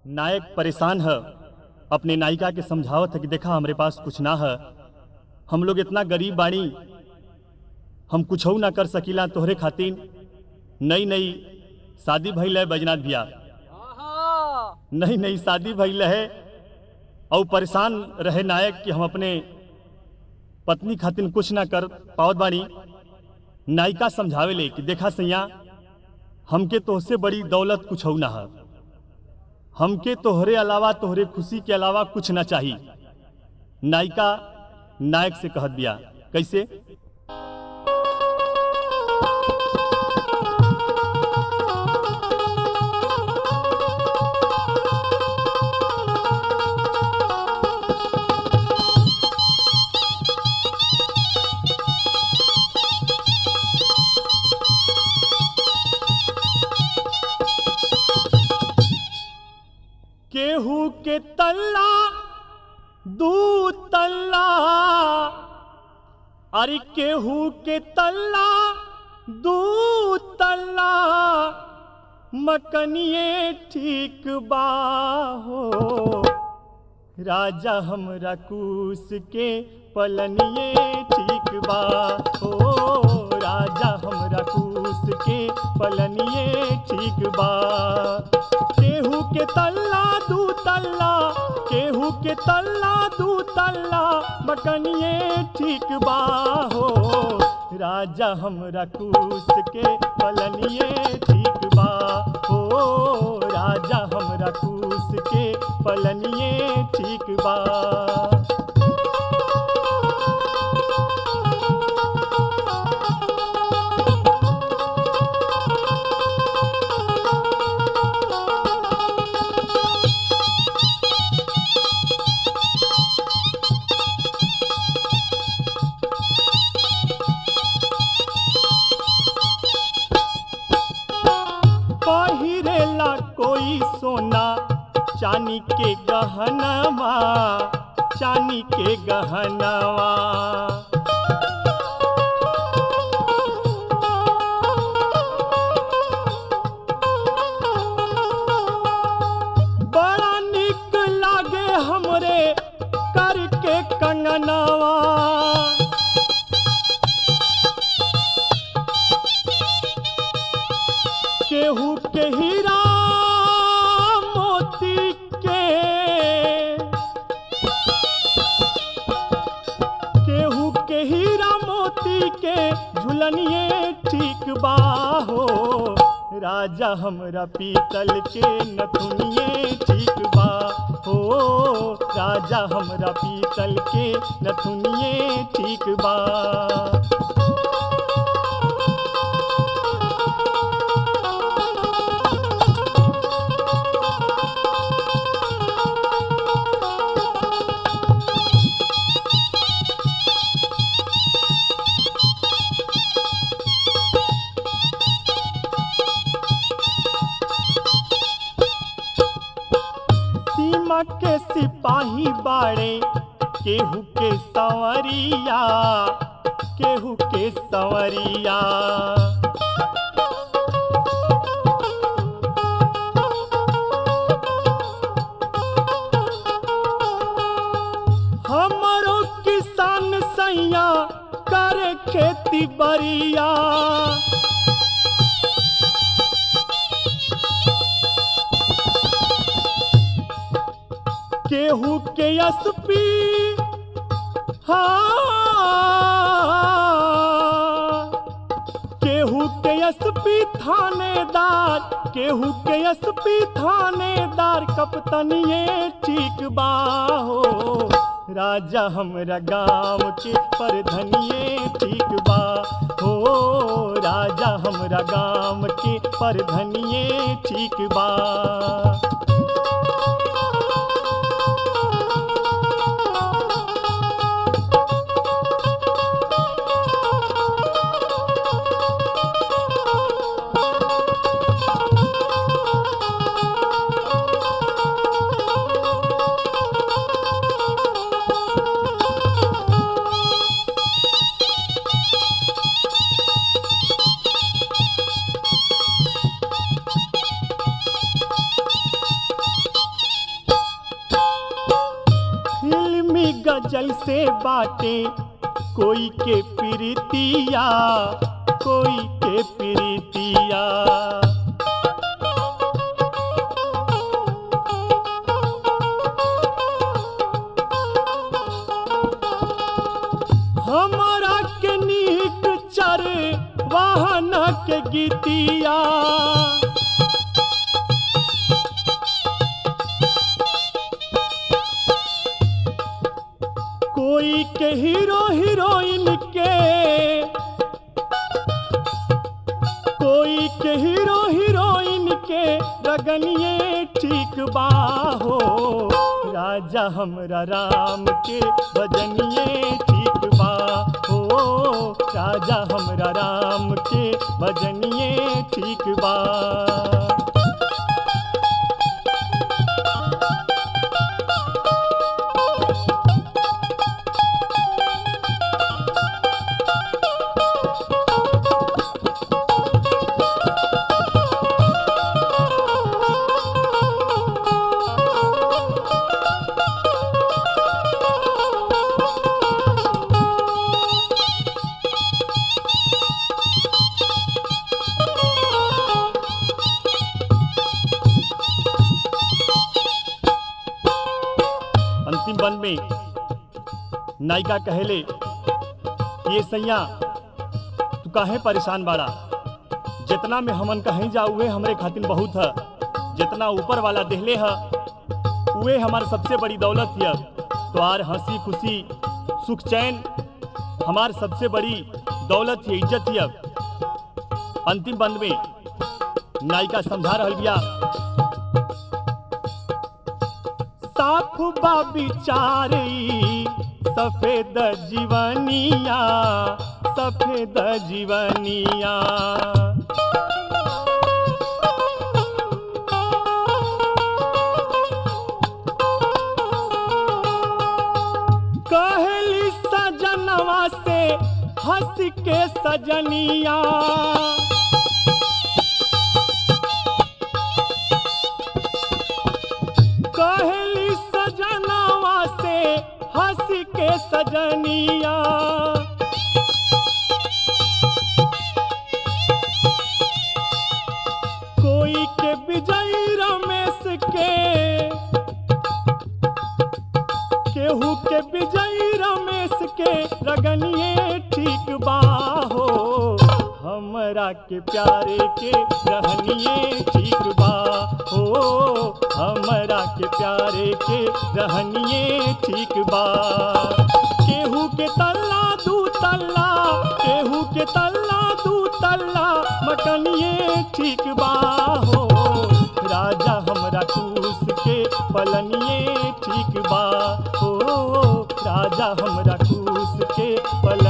नायक परेशान है अपने नायिका के समझावत है कि देखा हमरे पास कुछ ना है हम लोग इतना गरीब बाणी हम कुछ ना कर सकीला तोहरे खातिर नई नई शादी भइल है बैजनाथ भैया आहा नई नई शादी भइल है और परेशान रहे नायक कि हम अपने पत्नी खातिर कुछ ना कर पावत बानी नायिका समझावे ले कि देखा सैया हमके तोहसे बड़ी दौलत कुछ ना है हमके तोहरे अलावा तोहरे खुशी के अलावा कुछ ना चाहिए नायिका नायक से कहत बिया कैसे केहू के तल्ला दू तल्ला अरे केहू के तल्ला दू तल्ला मकनिए ठीक बा हो राजा हमरा कूस के पलनिए ठीक बा हो राजा हमरा कूस के पलनिए ठीक बा केहू के तल्ला दू तल्ला केहू के तल्ला दू तल्ला मकनिए ठीक बा हो राजा हमरा कूस के पलनिए ठीक बा हो राजा हमरा कूस के पलनिए ठीक बा पहिरेला कोई सोना चानी के गहनवा चानी के गहनवा बड़ा निक लागे हमरे करके कंगनवा केहू के हीरा मोती के केहू के हीरा मोती के झुलनिए ठीक बा हो राजा हमरा पीतल के नथुनिए ठीक बा हो राजा हमरा पीतल के नथुनिए ठीक बा सीमा के सिपाही बाड़े केहू के संवरिया केहू के संवरिया हमरो किसान सैया करे खेती बरिया केहू के एसपी हाँ केहू के एसपी थानेदार केहू के एसपी थानेदार कपतनिए ठीक बा हो राजा हमरा गांव के परधनिए ठीक बा हो राजा हमरा गांव के परधनिए ठीक बा त जैसे बाटे कोई के प्रीतिया कोई के प्रीतिया हमारा के नीक चर वाहन के गीतिया कोई के हीरो हीरोइन के कोई के हीरो हीरोइन के रगनिए ठीक बाहो राजा हमरा राम के भजनिए ठीक बा हो राजा हमरा राम के भजनिए ठीक बा अंतिम वन में नायिका कहले ये सैया तू काहे परेशान बाड़ा जितना में हमन कहीं जाऊए हमरे खातिर बहुत है जितना ऊपर वाला देहले है उहे हमार सबसे बड़ी दौलत है तो आर हंसी खुशी सुख चैन हमार सबसे बड़ी दौलत है इज्जत है अंतिम बंद में नायिका समझा रहल बिया साफ बा बिचारी सफेद जीवनिया सफेद जीवनिया कहली सजनवा से हंस के सजनिया कहली सजनवा से हंस के सजनिया कोई के विजय रमेश के केहू के विजय रमेश के रगनिए ठीक बाहो हमरा के प्यारे के रहनिए ठीक बा हो हमरा के प्यारे के रहनिए ठीक बा केहू के तल्ला दू तल्ला केहू के तल्ला दू तल्ला मटनिए ठीक बा हो राजा हमरा कूस के पलनिए ठीक बा हो राजा हमरा कूस के पल